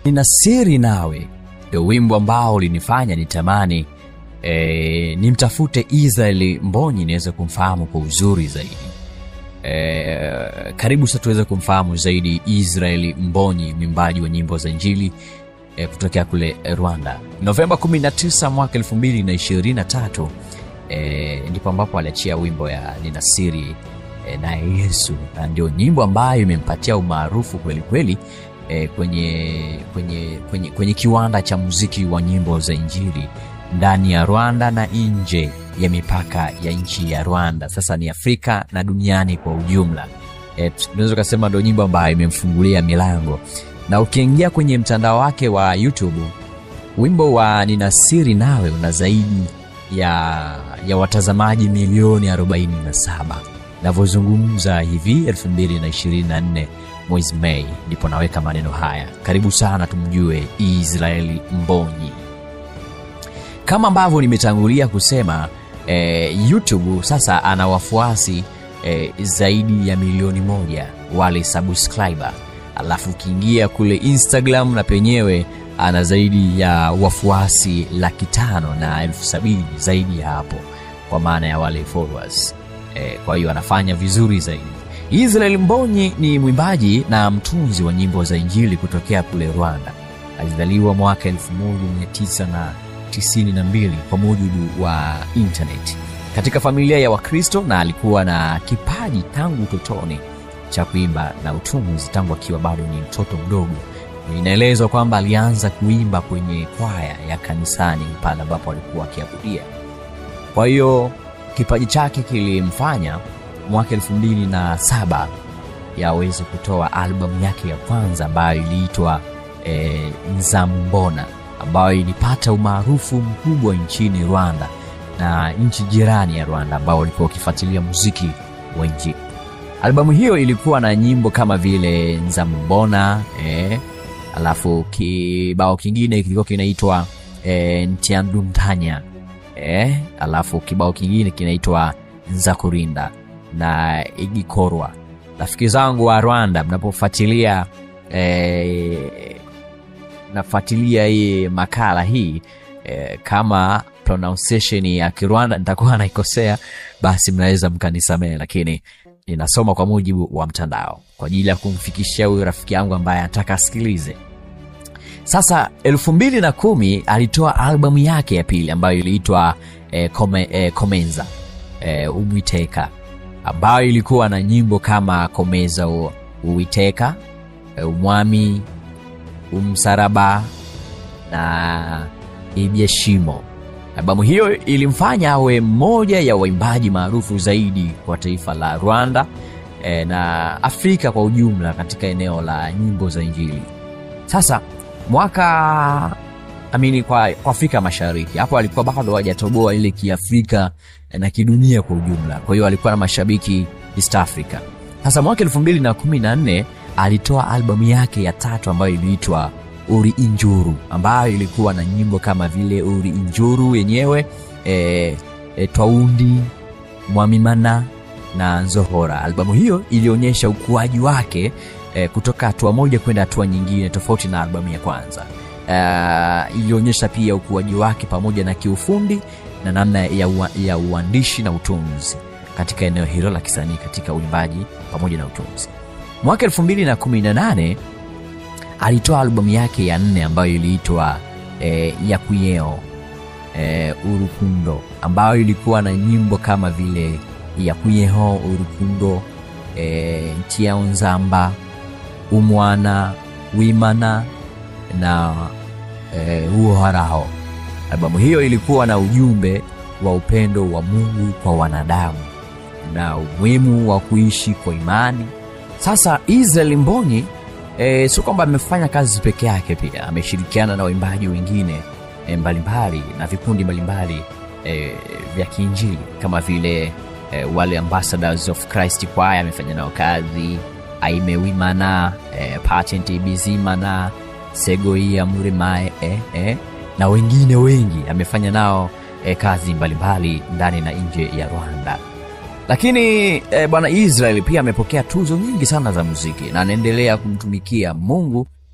nina siri nawe ndio wimbo ambao ulinifanya nitamani e, nimtafute israeli mbonyi niweze kumfahamu kwa uzuri zaidi e, karibu sasa tuweze kumfahamu zaidi israeli mbonyi mwimbaji wa nyimbo za injili e, kutokea kule rwanda novemba 19 mwaka 223 e, ndipo ambapo aliachia wimbo ya nina siri e, naye yesu na ndio nyimbo ambayo imempatia umaarufu kweli kweli e, kwenye, kwenye, kwenye, kwenye kiwanda cha muziki wa nyimbo za injili ndani ya rwanda na nje ya mipaka ya nchi ya rwanda sasa ni afrika na duniani kwa ujumla e, tunaweza ukasema ndo nyimbo ambayo imemfungulia milango na ukiingia kwenye mtandao wake wa youtube wimbo wa nina siri nawe una zaidi ya, ya watazamaji milioni 47 navyozungumza hivi 224 mwezi mei ndipo naweka maneno haya karibu sana tumjue israeli mbonyi kama ambavyo nimetangulia kusema eh, youtube sasa ana wafuasi eh, zaidi ya milioni moja wale subscriber alafu ukiingia kule instagram na penyewe ana zaidi ya wafuasi laki tano na elfu sabini zaidi ya hapo kwa maana ya wale followers e, kwa hiyo anafanya vizuri zaidi israel mbonyi ni mwimbaji na mtunzi wa nyimbo za injili kutokea kule rwanda alizaliwa mwaka 1992 kwa mujibu wa intaneti katika familia ya wakristo na alikuwa na kipaji tangu utotoni cha kuimba na utunzi tangu akiwa bado ni mtoto mdogo inaelezwa kwamba alianza kuimba kwenye kwaya ya kanisani pale ambapo alikuwa akiabudia kwa hiyo kipaji chake kilimfanya mwaka elfu mbili na saba yaweze kutoa albamu yake ya kwanza ambayo iliitwa e, nzambona ambayo ilipata umaarufu mkubwa nchini rwanda na nchi jirani ya rwanda ambao walikuwa wakifuatilia muziki wa injili albamu hiyo ilikuwa na nyimbo kama vile nzambona eh, alafu kibao kingine kilikuwa kinaitwa eh, ntiandumtanya eh, alafu kibao kingine kinaitwa nzakurinda na igikorwa rafiki zangu wa rwanda mnapofuatilia eh, nafuatilia hii makala hii eh, kama pronunciation ya kirwanda nitakuwa naikosea basi mnaweza mkanisamehe lakini ninasoma kwa mujibu wa mtandao kwa ajili ya kumfikishia huyu rafiki yangu ambaye anataka asikilize sasa elfu mbili na kumi alitoa albamu yake ya pili ambayo iliitwa eh, Kome, eh, komenza eh, umwiteka ambayo ilikuwa na nyimbo kama komeza u, uwiteka eh, umwami umsaraba na ibyeshimo albamu hiyo ilimfanya awe mmoja ya waimbaji maarufu zaidi kwa taifa la rwanda e, na afrika kwa ujumla katika eneo la nyimbo za injili sasa mwaka amini kwa, kwa afrika mashariki hapo alikuwa bado hajatoboa ile kiafrika na kidunia kwa ujumla kwa hiyo alikuwa na mashabiki east africa sasa mwaka elfu mbili na kumi na nne alitoa albamu yake ya tatu ambayo iliitwa uri injuru ambayo ilikuwa na nyimbo kama vile uri injuru yenyewe e, e, twaundi mwamimana na nzohora albamu hiyo ilionyesha ukuaji wake e, kutoka hatua moja kwenda hatua nyingine tofauti na albamu ya kwanza e, ilionyesha pia ukuaji wake pamoja na kiufundi na namna ya, ua, ya uandishi na utunzi katika eneo hilo la kisanii katika uimbaji pamoja na utunzi mwaka 218 alitoa albamu yake ya nne ambayo iliitwa e, yakuyeo e, urukundo ambayo ilikuwa na nyimbo kama vile yakuyeho urukundo e, ntiao nzamba umwana wimana na e, uoharaho albamu hiyo ilikuwa na ujumbe wa upendo wa mungu kwa wanadamu na umuhimu wa kuishi kwa imani sasa israel mbonyi e, sio kwamba amefanya kazi peke yake pia ameshirikiana na waimbaji wengine e, mbalimbali na vikundi mbalimbali e, vya kiinjili kama vile e, wale ambassadors of christ kwaya amefanya nao kazi aimewimana e, patent bizimana segoia murimae e, e, na wengine wengi amefanya nao e, kazi mbalimbali ndani na nje ya rwanda lakini e, bwana israel pia amepokea tuzo nyingi sana za muziki na anaendelea kumtumikia mungu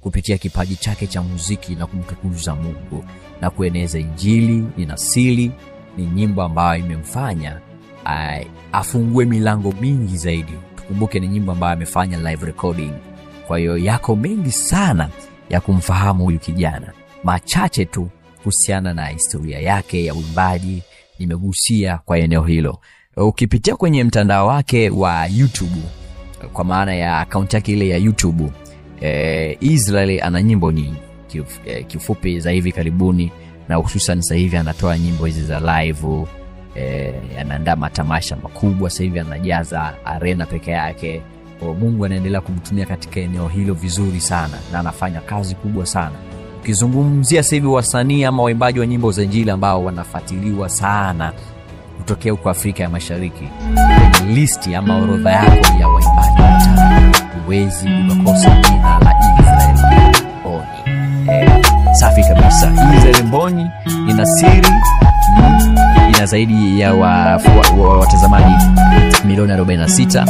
kupitia kipaji chake cha muziki na kumtukuza mungu na kueneza injili ninasili ni nyimbo ambayo imemfanya uh, afungue milango mingi zaidi tukumbuke ni nyimbo ambayo amefanya live recording kwa hiyo yako mengi sana ya kumfahamu huyu kijana machache tu kuhusiana na historia yake ya uimbaji nimegusia kwa eneo hilo ukipitia kwenye mtandao wake wa youtube kwa maana ya akaunti yake ile ya youtube eh, israel ana nyimbo nyingi Kif, eh, kifupi za hivi karibuni na hususan sasa hivi anatoa nyimbo hizi za live eh, anaandaa matamasha makubwa sasa hivi anajaza arena peke yake Kwa mungu anaendelea kumtumia katika eneo hilo vizuri sana na anafanya kazi kubwa sana ukizungumzia sasa hivi wasanii ama waimbaji wa nyimbo za injili ambao wanafuatiliwa sana kutokea huko afrika ya mashariki kwenye listi ama orodha yako ya waimbaji watano huwezi ukakosa jina la israel oni eh, safi kabisa israel mbonyi ina siri mm, ina zaidi ya wafu- wa- wa- watazamaji milioni 46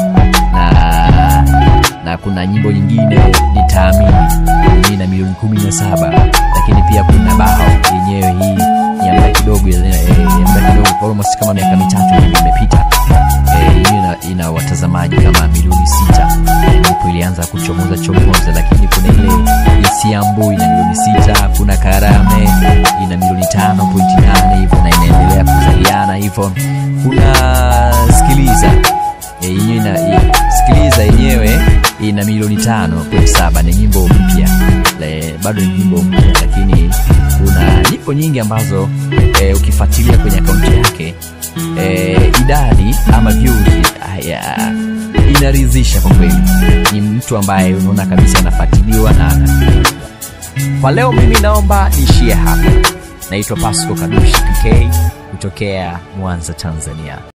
na na kuna nyimbo nyingine nitaamini yenyewe ina milioni 17 lakini pia kuna bao yenyewe hii ni ya muda kidogo ya ya muda kidogo kwa almost kama miaka mitatu hivi imepita Eh, yenyewe ina, ina watazamaji kama milioni sita Eh, ndipo ilianza kuchomoza chomoza lakini kuna ile isiambu ina milioni sita kuna karame ina milioni tano pointi nane hivyo na inaendelea kuzaliana hivyo kuna sikiliza Eh, yenyewe ina i- sikiliza yenyewe ina milioni tano point saba ni nyimbo mpya Le- bado ni nyimbo mpya lakini kuna nyimbo nyingi ambazo e, ukifuatilia kwenye akaunti yake e, idadi ama views haya inaridhisha kwa kweli ni mtu ambaye unaona kabisa anafuatiliwa na anafikiriwa kwa leo mimi naomba niishie hapa naitwa pasco kadushi pk kutokea mwanza tanzania